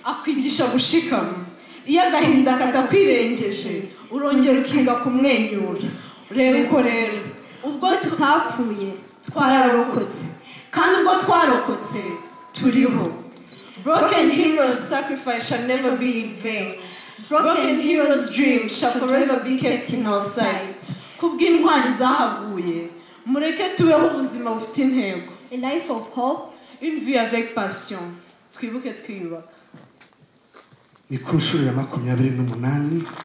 akwigisha gushikama iyo agahinda katakwirengeje urongera ukiga kumwenyura reba uko rero ubwo tutapfuye twararokotse kandi ubwo twarokotse turiho broken heroes sacrifice shall never be in vain broken heroes dream shall forever be kept in our sight kubw'intwari zahaguye mureke tubeho ubuzima bufite intego a life of hope. une vie avec passion twibuke twiyubaka ni ku nshuro ya makumyabiri n'umunani